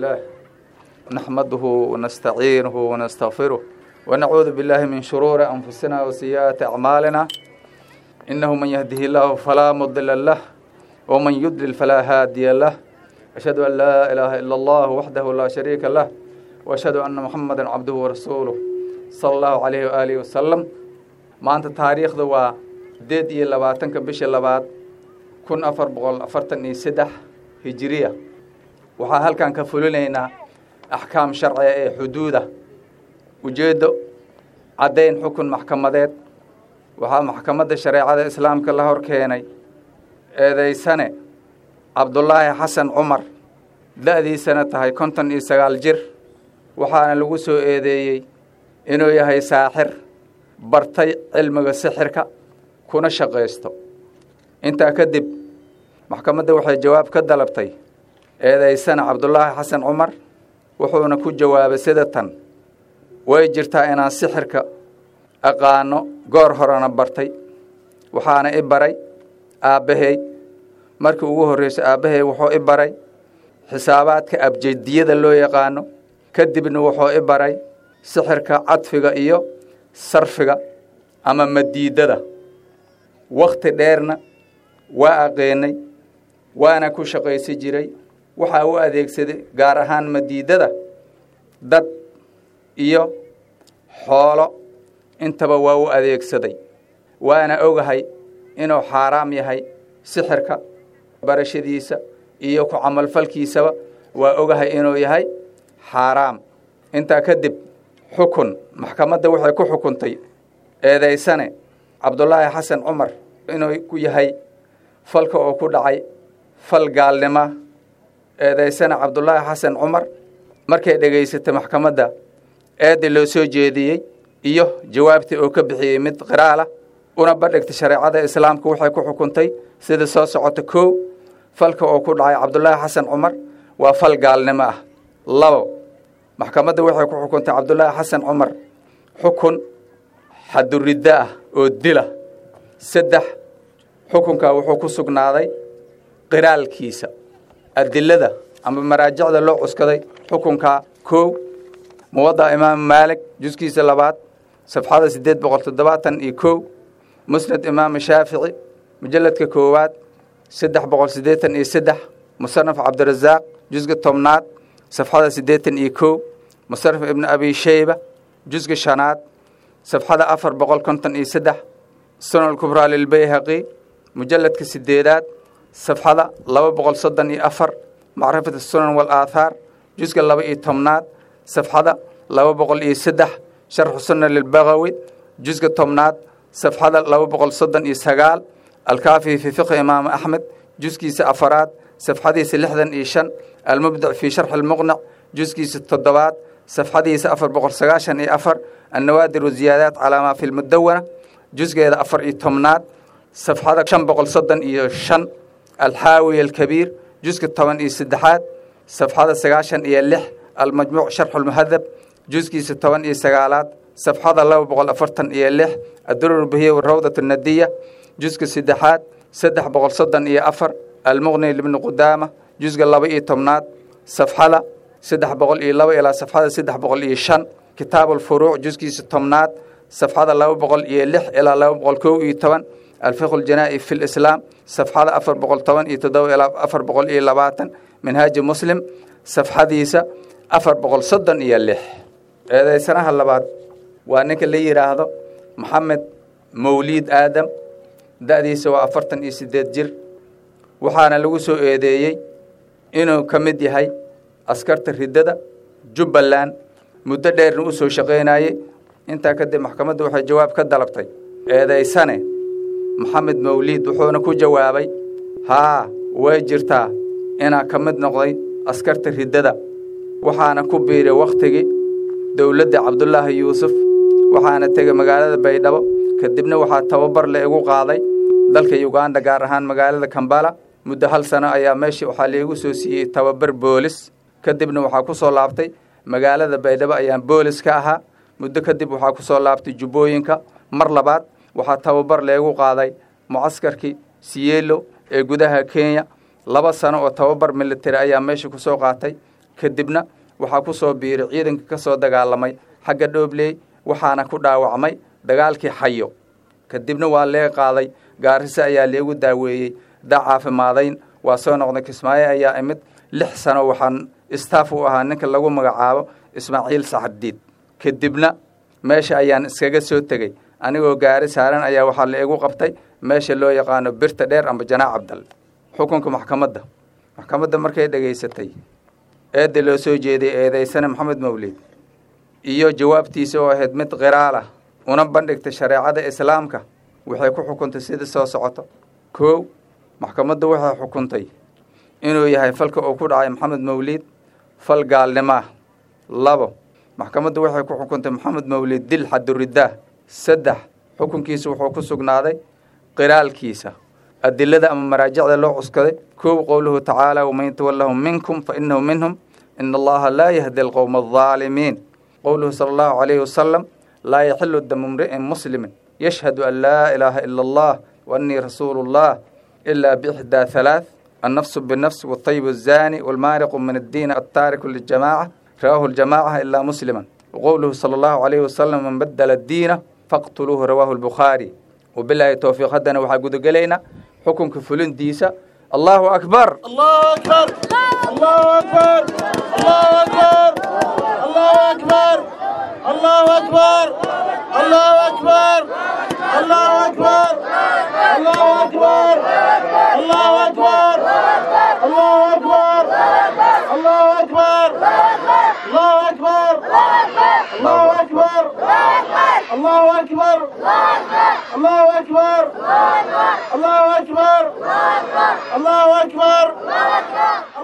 لله نحمده ونستعينه ونستغفره ونعوذ بالله من شرور أنفسنا وسيئات أعمالنا إنه من يهده الله فلا مضل له ومن يضلل فلا هادي له أشهد أن لا إله إلا الله وحده لا شريك له وأشهد أن محمدا عبده ورسوله صلى الله عليه وآله وسلم maanta taariikhda waa sideed iyo labaatanka bisha labaad kun afar boqol afartan iyo saddex hijiriya waxaa halkan ka fulinaynaa axkaam sharciga ee xuduuda ujeeddo caddayn xukun maxkamadeed waxaa maxkamadda shareecada islaamka la hor keenay eedaysane cabdulaahi xasan cumar da-diisana tahay konton iyo sagaal jir waxaana lagu soo eedeeyey inuu yahay saaxir bartay cilmiga sixirka kuna shaqaysto intaa kadib maxkamadda waxay jawaab ka dalabtay eedaysana cabdulaahi xasan cumar wuxuuna ku jawaabay sida tan way jirtaa inaan sixirka aqaano goor horena bartay waxaana i baray aabbahay markii ugu horreyso aabbahay wuxuu i baray xisaabaadka abjediyada loo yaqaano kadibna wuxuu i baray sixirka cadfiga iyo sarfiga ama madiidada wakhti dheerna waa aqeenay waana ku shaqaysi jiray waxaa u adeegsaday gaar ahaan madiidada dad iyo xoolo intaba waa u adeegsaday waana ogahay inuu xaaraam yahay sixirka barashadiisa iyo ku camalfalkiisaba waa ogahay inuu yahay xaaraam intaa kadib xukun maxkamadda waxay ku xukuntay eedaysane cabdulaahi xasan cumar inuu ku yahay falka oo ku dhacay fal gaalnima eedaysane cabdulaahi xasan cumar markay dhegaysatay maxkamadda eedda loo soo jeediyey iyo jawaabtii oo ka bixiyey mid qiraalah una bandhigtay shareecada islaamka waxay ku xukuntay sida soo socota kow falka oo ku dhacay cabdulaahi xasan cumar waa fal gaalnimo ah labo maxkamadda waxay ku xukuntay cabdulaahi xasan cumar xukun xaduriddo ah oo dila saddex xukunkaa wuxuu ku sugnaaday qiraalkiisa adilada ama maraajicda loo cuskaday xukunkaa kow muwadda imaam maalik juskiisa labaad safxada siddeed boqol toddobaatan iyo kow musnad imaam shaafici mujalladka koowaad saddex boqol siddeetan iyo saddex musanaf cabdirasaaq jusga tobnaad safxada siddeetan iyo kow musaraf ibnu abi sheyba jusga shanaad safxada afar boqol konton iyo saddex sunan kubraa lilbayhaqi mujalladka sideedaad safxada laba boqol soddon iyo afar macrifat sunan walaathaar jusga laba iyo tobnaad safxada laba boqol iyo saddex sharxu sunna lilbagawi jusga tobnaad safxada laba boqol soddon iyo sagaal alkaafi fii fiqhi imaam axmed juskiisa afaraad safxadiisa lixdan iyo shan almubdic fii sharxi almuqnac juskiisa toddobaad safxadiisa afar boqol sagaashan iyo afar annawaadir waziyaadaat calaa maa fi lmudawana jusgeeda afar iyo tobnaad safxada shan boqol soddon iyo shan alxaawiya alkabiir juska toban iyo saddexaad safxada sagaashan iyo lix almajmuuc sharxu lmuhadab juskiisa toban iyo sagaalaad safxada laba boqol afartan iyo lix adurur bahiya rawdat nadiya juska saddexaad saddex boqol soddon iyo afar almuqni libni qudaama jusga laba iyo tobnaad safxada saddex boqol iyo laba ilaa safxada saddex boqol iyo shan kitaab alfuruuc juskiisa tobnaad safxada laba boqol iyo lix ilaa laba boqol kow iyo toban alfiqhu ljanaa'i fi lislaam safxada afar boqol toban iyo toddoba ilaa afar boqol iyo labaatan minhaaji muslim safxadiisa afar boqol soddon iyo lix eedaysanaha labaad waa ninka la yidhaahdo maxamed mawliid aadam da-diisa waa afartan iyo siddeed jir waxaana lagu soo eedeeyey inuu ka mid yahay askarta riddada jubbaland muddo dheerna u soo shaqaynayey intaa kadib maxkamaddu waxay jawaab ka dalabtay eedaysane maxamed mawliid wuxuuna ku jawaabay haa way jirtaa inaa ka mid noqday askarta riddada waxaana ku biiray wakhtigii dowladda cabdulaahi yuusuf waxaana tegay magaalada baydhabo kadibna waxaa tababar la igu qaaday dalka yuganda gaar ahaan magaalada kambala muddo hal sano ayaa meesha waxaa laigu soo siiyey tababar boolis kadibna waxaa ku soo laabtay magaalada baydhabo ayaan boolis ka ahaa muddo kadib waxaa ku soo laabtay jubbooyinka mar labaad waxaa tababar leegu qaaday mucaskarkii siyeelo ee gudaha kenya laba sano oo tababar military ayaa meesha ku soo qaatay kadibna waxaa ku soo biiray ciidanka ka soo dagaalamay xagga dhoobley waxaana ku dhaawacmay dagaalkii xayo kadibna waa lee qaaday gaariso ayaa leegu daaweeyey daa caafimaadayn waa soo noqday kismaayo ayaa imid lix sano waxaan istaaf u ahaa ninka lagu magacaabo ismaaciil saxardiid kadibna meesha ayaan iskaga soo tegey anigoo gaari saaran ayaa waxaa la igu qabtay meesha loo yaqaano birta dheer amba janaac cabdal xukunka maxkamadda maxkamadda markay dhegaysatay eedda loo soo jeeday eedaysane maxamed mawlid iyo jawaabtiisa oo ahayd mid qiraal ah una bandhigtay shareecada islaamka waxay ku xukuntay sidii soo socoto kow maxkamaddu waxay xukuntay inuu yahay falka uu ku dhacay maxamed mawlid fal gaalnimo ah labo maxkamaddu waxay ku xukuntay maxamed mawlid dil xaduridaah saddex xukunkiisa wuxuu ku sugnaaday qiraalkiisa adilada ama maraajicda loo cuskaday kow qowluhu tacaala waman yatawallahum minkum fa inahu minhum ina allaha laa yahdi alqowma aldaalimiin qowluhu sala allahu calayhi wasalam laa yaxilu damu mri'in muslimin yashhadu an laa ilaaha ila allah wa annii rasuulu llah ilaa biixdaa halaath النفس بالنفس والطيب الزاني والمارق من الدين التارك للجماعة رواه الجماعة إلا مسلما وقوله صلى الله عليه وسلم من بدل الدين فاقتلوه رواه البخاري وبالله التوفيق هدنا وحقود قلينا حكم كفلين ديسا الله أكبر الله أكبر الله أكبر الله أكبر الله أكبر الله أكبر الله أكبر الله أكبر الله أكبر الله أكبر الله أكبر الله أكبر الله أكبر الله أكبر الله أكبر الله أكبر الله أكبر